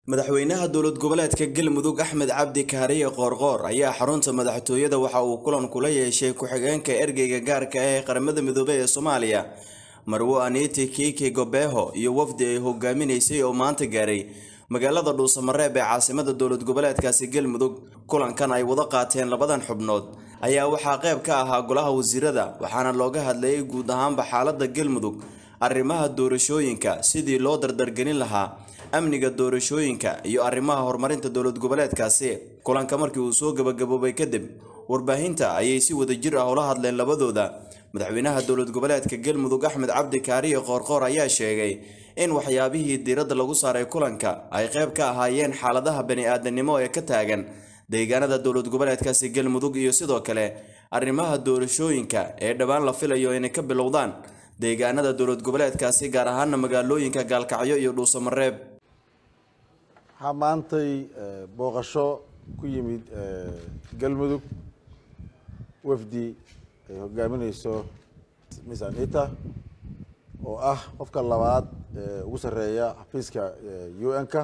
madaxweynaha dowlad goboleedka galmudug axmed cabdi kaariye qoorqoor ayaa xarunta madaxtooyada waxa uu kulan kula yeeshay ku-xigeenka ergeyga gaarka ah ee qaramada midoobey ee soomaaliya marwo aniti kiki gobeho iyo wafdi ay hogaaminaysay oo maanta gaaray magaalada dhuusamareeb ee caasimada dowlad goboleedkaasi galmudug kulankan ay wada qaateen labadan xubnood ayaa waxaa qayb ka ahaa golaha wasiirada waxaana looga hadlayay guud ahaanba xaalada galmudug arrimaha doorashooyinka sidii loo dardargelin lahaa amniga doorashooyinka iyo arrimaha horumarinta dowlad goboleedkaasi kulanka markii uu soo gabagaboobay kadib warbaahinta ayay si wadajir ah ula hadleen labadooda madaxweynaha dowlad goboleedka galmudug axmed cabdi kaariye qoorqoor ayaa sheegay in waxyaabihii diiradda lagu saaray kulanka ay qayb ka ahaayeen xaaladaha bani-aadanimo ee ka taagan deegaanada dowlad goboleedkaasi galmudug iyo sidoo kale arrimaha doorashooyinka ee dhowaan la filayo inay ka bilowdaan deegaanada dowlad goboleedkaasi gaar ahaana magaalooyinka gaalkacyo iyo dhuusamareeb waxaa maantay booqasho ku yimid galmudug wafdi ay hogaamineyso miss anita oo ah qofka labaad ee ugu sarreeya xafiiska u n-ka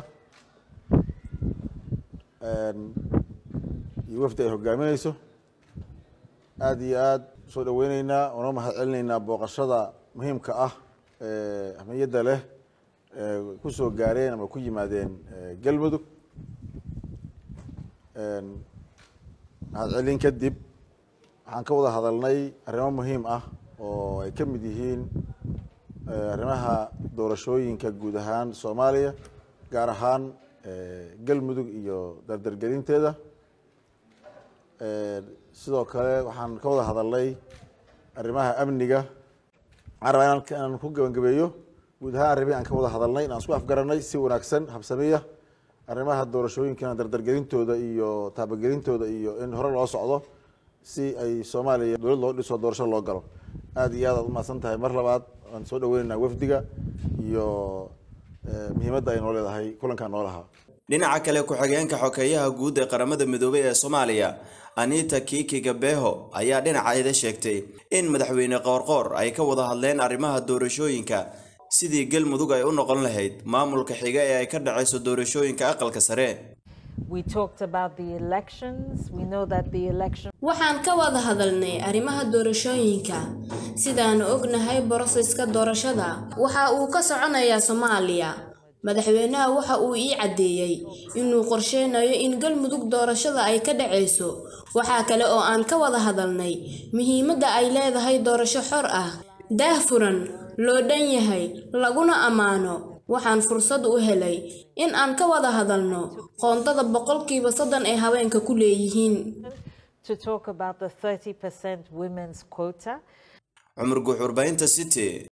iyo wafdi ay hogaamineyso aada iyo aada usoo dhaweyneynaa una mahad celinaynaa booqashada muhiimka ah ee ahmiyadda leh ee kusoo gaareen ama ku yimaadeen galmudug mahad celin kadib waxaan ka wada hadalnay arrimo muhiim ah oo ay ka mid yihiin arrimaha doorashooyinka guud ahaan soomaaliya gaar ahaan galmudug iyo dardargelinteeda sidoo kale waxaan ka wada hadalnay arrimaha amniga waxaan rabaa inaan ku gabagabeeyo guud ahaan arrimihi aan ka wada hadalnay inaan isku afgaranay si wanaagsan habsamiya arrimaha doorashooyinkana dardargelintooda iyo taabagelintooda iyo in hore loo socdo si ay soomaaliya dowlad loo dhiso doorasho loo galo aada iyo aad aad umahadsan tahay mar labaad waan soo dhaweyneynaa wafdiga iyo muhiimadda ay noo leedahay kulankaa noo lahaa dhinaca kale ku-xigeenka xokeeyaha guud ee qaramada midoobey ee soomaaliya anita kiki gabeho ayaa dhinaceeda sheegtay in madaxweyne qoorqoor ay ka wada hadleen arrimaha doorashooyinka sidii galmudug ay u noqon lahayd maamulka xiga ee ay ka dhacayso doorashooyinka aqalka sare waxaan ka wada hadalnay arrimaha doorashooyinka sidaanu ognahay boroseska doorashada waxa uu ka soconayaa soomaaliya madaxweynaha waxa uu ii caddeeyey inuu qorsheynayo in galmudug doorashada ay ka dhacayso waxaa kale oo aan ka wada hadalnay muhiimadda ay leedahay doorasho xor ah daahfuran loo dhan yahay laguna ammaano waxaan fursad u helay in aan ka wada hadalno qoondada boqolkiiba soddon ee haweenka ku leeyihiin cumar guux warbaahinta city